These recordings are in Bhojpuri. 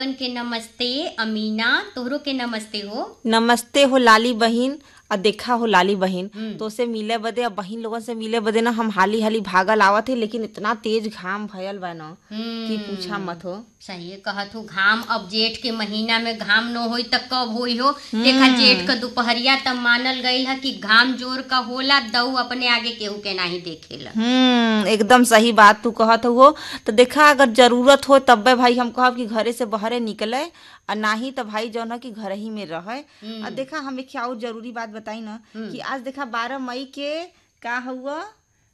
बहन के नमस्ते अमीना तोहरो के नमस्ते हो नमस्ते हो लाली बहिन और देखा हो लाली बहिन हम्म। तो से मिले बदे अब बहिन लोगन से मिले बदे ना हम हाली हाली भागल आवत है लेकिन इतना तेज घाम भयल बा ना कि पूछा मत हो सही कहत हो घाम अब जेठ के महीना में घाम न होई त कब होई हो देखा जेठ का दोपहरिया तब मानल गईल है कि घाम जोर का होला दऊ अपने आगे केहू के नाही देखेला हम्म एकदम सही बात तू कहत हो तो देखा अगर जरूरत हो तब्बे भाई हम कहब कि घरे से बहरे निकले और नाही तो भाई जौन है कि घर ही में रहे और देखा हम एक और जरूरी बात बताई ना कि आज देखा बारह मई के का हुआ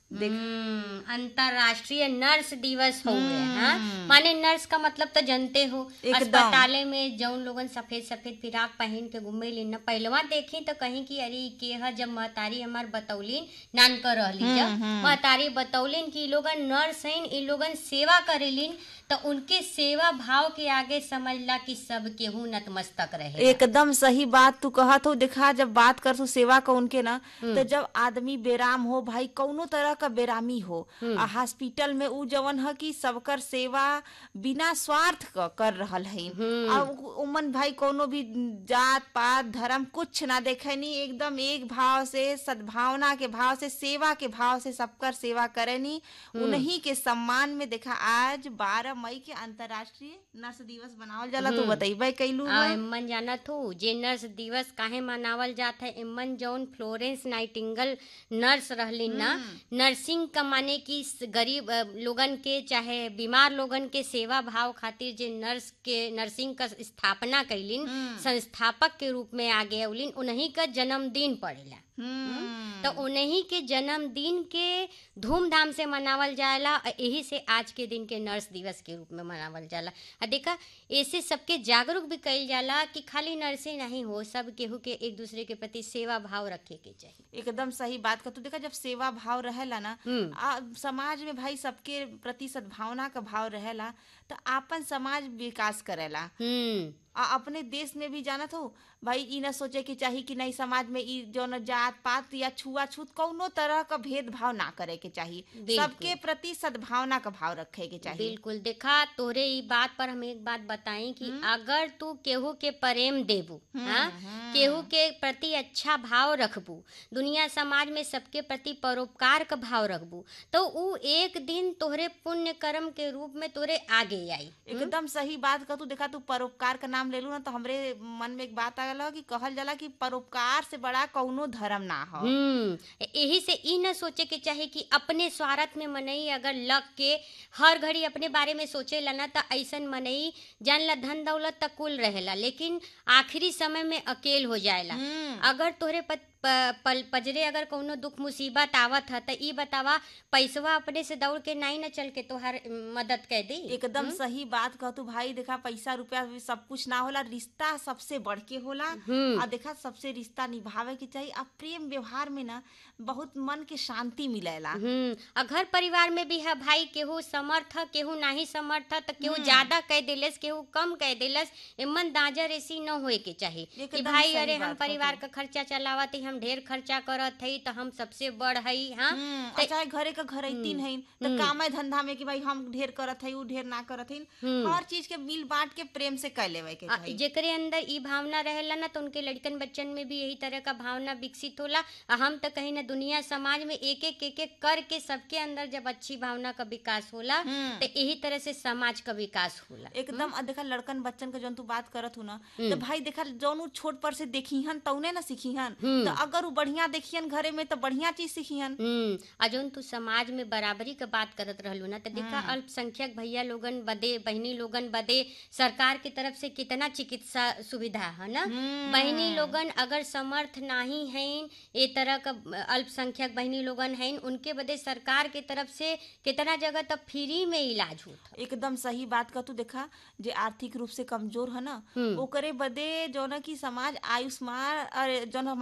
हम्म, अंतरराष्ट्रीय नर्स दिवस हो गए हाँ माने नर्स का मतलब तो जानते हो एकदम। अस्पताले में जौन लोगन सफेद सफेद फिराक पहन के घूमे लीन न पहलवा देखी तो कहीं कि अरे ई के ह जब महतारी हमार बतौलीन नान कर रहली जब महतारी बतौलीन कि ई लोगन नर्स हैं ई लोगन सेवा करेलीन तो उनके सेवा भाव के आगे समझला कि सब केहू नतमस्तक रहे एकदम सही बात तू कहत हो देखा जब बात कर तू सेवा का उनके ना तो जब आदमी बेराम हो भाई कौनो तरह का बेरामी हो आ हॉस्पिटल में उ जवन है कि सबकर सेवा बिना स्वार्थ क कर रहल है आ उ- उमन भाई कोनो भी जात पात धर्म कुछ ना देखे नी एकदम एक भाव से सद्भावना के भाव से सेवा के भाव से सबकर सेवा करे नी उन्हीं के सम्मान में देखा आज बारह मई के अंतर्राष्ट्रीय नर्स दिवस मनावल जाला तू बताइबे कैलू आ, है इम्मन जानत हो जे नर्स दिवस काहे मनावल जात है इम्मन जौन फ्लोरेंस नाइटिंगल नर्स रहली ना नर्सिंग का माने कि स- गरीब अ, लोगन के चाहे बीमार लोगन के सेवा भाव खातिर जे नर्स के नर्सिंग का स्थापना कैलिन संस्थापक के रूप में आगे अवलिन उन्हीं का जन्मदिन पड़ेला हम्म तो उन्हीं के जन्मदिन के धूमधाम से मनावल जाला और यही से आज के दिन के नर्स दिवस के रूप में मनावल जाला आ देखा ऐसे सबके जागरूक भी कइल जाला कि खाली नर्से नहीं हो सब केहू के एक दूसरे के प्रति सेवा भाव रखे के चाहिए एकदम सही बात का तू देखा जब सेवा भाव रहेला ना हम्म। आ, समाज में भाई सबके प्रति सद्भावना का भाव रहेला तो आपन समाज विकास करेला हम्म आ अपने देश में भी जानत हो भाई ई ना सोचे कि चाही कि नहीं समाज में ई जौन जात पात या छुआछूत कौनो तरह का भेदभाव ना करे के चाहिए बिल्कुल। सबके प्रति सद्भावना का भाव रखे के चाहिए बिल्कुल देखा तोरे ई बात पर हम एक बात बताई कि अगर तू केहू के प्रेम देबू हाँ केहू के प्रति अच्छा भाव रखबू दुनिया समाज में सबके प्रति परोपकार का भाव रखबू तो ऊ एक दिन तोहरे पुण्य कर्म के रूप में तोरे आगे आई एकदम सही बात का तू देखा तू परोपकार का नाम ले लू ना तो हमरे मन में एक बात आ गया कि कहल जाला कि परोपकार से बड़ा कौनो धर्म ना हो हम्म यही से ई न सोचे के चाहे कि अपने स्वार्थ में मनई अगर लग के हर घड़ी अपने बारे में सोचे ला ना त ऐसन मनई जान ला धन दौलत तक कुल रहेला लेकिन आखिरी समय में अकेल हो जाएला अगर तोहरे पत, प, पल पजरे अगर कौनो दुख मुसीबत आवत है त ई बतावा पैसवा अपने से दौड़ के नहीं न चल के तोहर मदद कर दी एकदम सही बात कह तू भाई देखा पैसा रुपया भी सब कुछ ना होला रिश्ता सबसे बढ़ के होला हम्म। आ देखा सबसे रिश्ता निभावे के चाहिए आ प्रेम व्यवहार में ना बहुत मन के शांति मिलेला हम्म और घर परिवार में भी है भाई केहू समर्थ है केहू नहीं समर्थ है तो केहू ज्यादा कह दिलस केहू कम कह दिलस इमन दाजर ऐसी न होए के चाहिए कि एकदम भाई सही अरे हम बात बा परिवार का खर्चा चलावत ही हम ढेर खर्चा करत हई तो हम सबसे बड़ हई हाँ हम्म, आ चाहे घरे का घर तीन है तो काम है धंधा में कि भाई हम ढेर करत है उ ढेर ना करत है हर चीज के मिल बांट के प्रेम से कर लेवे के आ, चाहिए जेकरे अंदर ई भावना रहेला ना तो उनके लड़कन बच्चन में भी यही तरह का भावना विकसित होला आ हम तो कहीं ना दुनिया समाज में एक एक एक एक करके सबके अंदर जब अच्छी भावना का विकास होला तो यही तरह से समाज का विकास होला एकदम आ देखा लड़कन बच्चन के जौन तू बात करत हूँ ना तो भाई देखा जौन उ छोट पर से देखीहन तौने ना सीखीहन तो अगर उ बढ़िया देखियन घरे में तो बढ़िया चीज सीखीहन हम्म आ जौन तू समाज में बराबरी का बात करत रहलू ना तो देखा अल्पसंख्यक भैया लोगन बदे बहनी लोगन बदे सरकार की तरफ से कितना चिकित्सा सुविधा है ना बहनी लोगन अगर समर्थ नहीं हैं ए तरह का अल्पसंख्यक बहनी लोगन हैं उनके बदे सरकार की तरफ से कितना जगह तब फ्री में इलाज होता एकदम सही बात का तू देखा जे आर्थिक रूप से कमजोर है ना ओकरे बदे जौन की समाज आयुष्मान और जौन हमार सरकार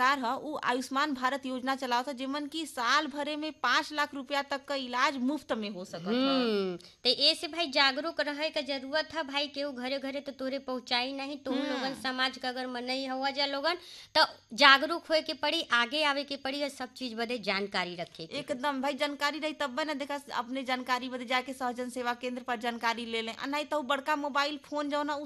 सरकार ह उ आयुष्मान भारत योजना चलावता जेमन की साल भरे में पाँच लाख रुपया तक का इलाज मुफ्त में हो सकत ह हम्म तो ऐसे भाई जागरूक रहे का जरूरत है भाई केहू घरे घरे तो तोरे पहुंचाई नहीं तुम लोगन समाज का अगर मनई हुआ जा लोगन तो जागरूक होए के पड़ी आगे आवे के पड़ी और सब चीज बदे जानकारी रखे के एकदम भाई जानकारी रही तब ना देखा अपने जानकारी बदे जाके सहजन सेवा केंद्र पर जानकारी ले लें आ नहीं तो उ बड़का मोबाइल फोन जो ना उ